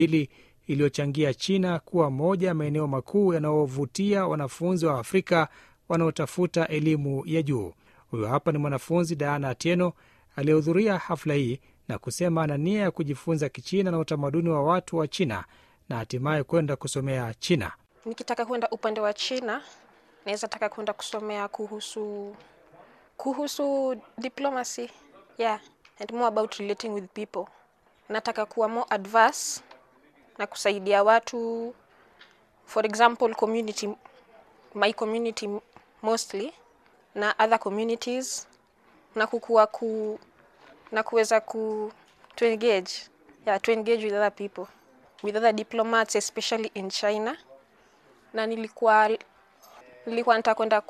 hili iliyochangia China kuwa moja ya maeneo makuu yanayovutia wanafunzi wa Afrika wanaotafuta elimu ya juu. Huyo hapa ni mwanafunzi Diana Atieno aliyehudhuria hafla hii na kusema ana nia ya kujifunza Kichina na utamaduni wa watu wa China na hatimaye kwenda kusomea China. Nikitaka kwenda upande wa China, naweza taka kwenda kusomea kuhusu kuhusu diplomacy yeah and more about relating with people. Nataka kuwa more adverse na kusaidia watu, for example community, my community mostly na other communities na kukua ku na kuweza ku to engage yeah, to engage with other people with other diplomats especially in China na nilikuwa nilikuwa nataka kwenda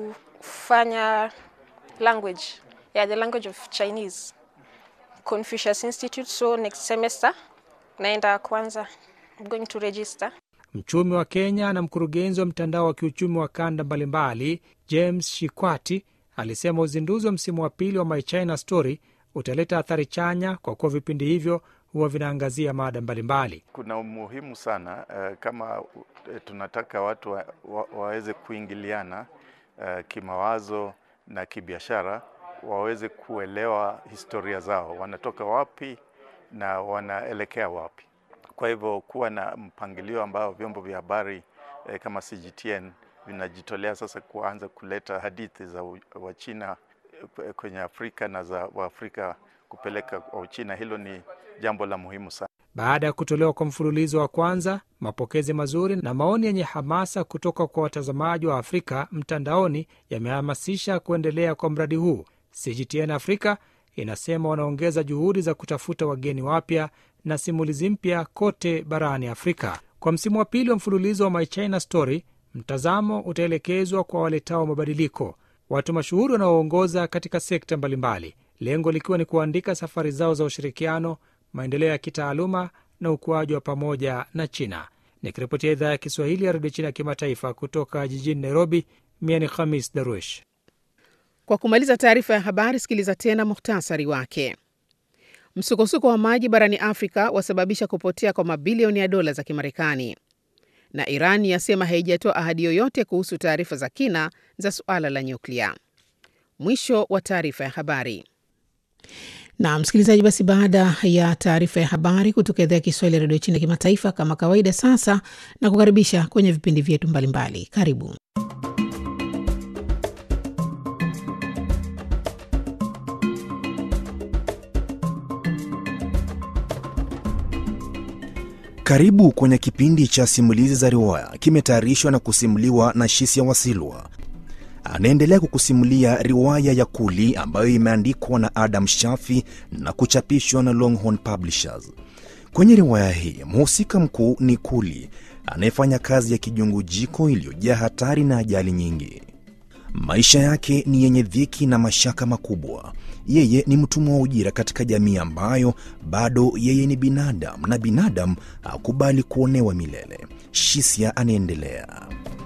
kufanya language yeah, the language of Chinese Confucius Institute so next semester naenda kwanza I'm going to register Mchumi wa Kenya na mkurugenzi wa mtandao wa kiuchumi wa kanda mbalimbali James Shikwati alisema uzinduzi wa msimu wa pili wa My China Story utaleta athari chanya kwa kuwa vipindi hivyo huwa vinaangazia mada mbalimbali. Kuna umuhimu sana uh, kama uh, tunataka watu wa, wa, waweze kuingiliana uh, kimawazo na kibiashara, waweze kuelewa historia zao, wanatoka wapi na wanaelekea wapi. Kwa hivyo kuwa na mpangilio ambao vyombo vya habari eh, kama CGTN vinajitolea sasa kuanza kuleta hadithi za Wachina kwenye Afrika na za Waafrika kupeleka kwa Uchina, hilo ni jambo la muhimu sana. Baada ya kutolewa kwa mfululizo wa kwanza, mapokezi mazuri na maoni yenye hamasa kutoka kwa watazamaji wa Afrika mtandaoni yamehamasisha kuendelea kwa mradi huu. CGTN Afrika inasema wanaongeza juhudi za kutafuta wageni wapya na simulizi mpya kote barani Afrika. Kwa msimu wa pili wa mfululizo wa My China Story, mtazamo utaelekezwa kwa waletao mabadiliko, watu mashuhuri wanaoongoza katika sekta mbalimbali, lengo likiwa ni kuandika safari zao za ushirikiano, maendeleo ya kitaaluma na ukuaji wa pamoja na China. Nikiripotia idhaa ya Kiswahili ya redio China ya kimataifa kutoka jijini Nairobi, mie ni Khamis Darwish. Kwa kumaliza taarifa ya habari, sikiliza tena muhtasari wake. Msukosuko wa maji barani Afrika wasababisha kupotea kwa mabilioni ya dola za Kimarekani, na Iran yasema haijatoa ahadi yoyote kuhusu taarifa za kina za suala la nyuklia. Mwisho wa taarifa ya habari. Na msikilizaji, basi baada ya taarifa ya habari kutoka idhaa ya Kiswahili ya redio China kimataifa, kama kawaida, sasa na kukaribisha kwenye vipindi vyetu mbalimbali. Karibu. Karibu kwenye kipindi cha simulizi za riwaya, kimetayarishwa na kusimuliwa na Shisia Wasilwa. Anaendelea kukusimulia riwaya ya Kuli ambayo imeandikwa na Adam Shafi na kuchapishwa na Longhorn Publishers. Kwenye riwaya hii mhusika mkuu ni Kuli anayefanya kazi ya kijungujiko iliyojaa hatari na ajali nyingi. Maisha yake ni yenye dhiki na mashaka makubwa. Yeye ni mtumwa wa ujira katika jamii ambayo bado yeye ni binadamu na binadamu hakubali kuonewa milele. Shisia anaendelea.